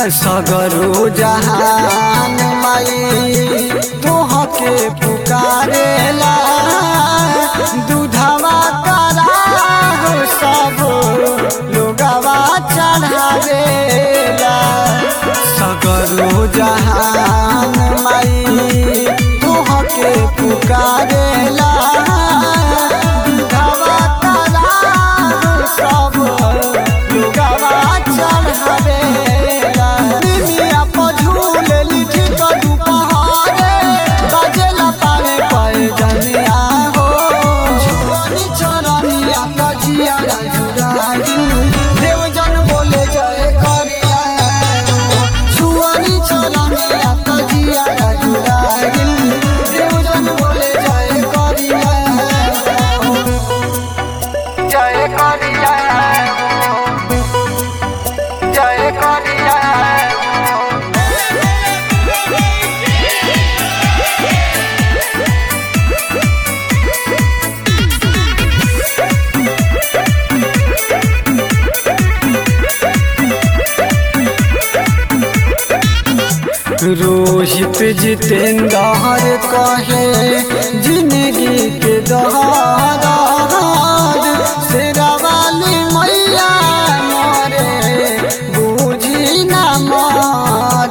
सगरो जहान माई तोहके पुकारेला दूधवा करा हो सब लोगवा चढ़ावेला सगरो जहान माई तोहके पुकारेला दूधवा करा हो सब लोगवा चढ़ावेला निमिया पर झूलेली ठीक दुपहरे बजेला पावे पाए जनिया हो छोरी चरनिया कजिया राजुरागी देव जन बोले जय करिया छुआनी चरनिया कजिया राजुरागी देव जन बोले जय करिया जय करिया जय करिया रोहित जितेंद्र कहे जिंदगी के दहार शेरा वाली मैया मरे बूझी न मार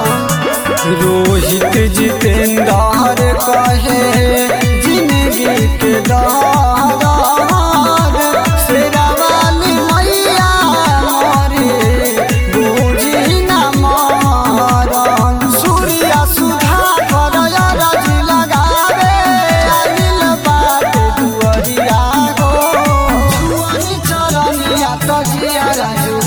रोहित जितेंद्र कहे जिंदगी के दहार शेरा वाली मैया मरे बूझी न मारन सूर्या सुधा करया राजी लगावे आइल बाटे दुअरिया हो छुअनी चरनिया तजिया राजू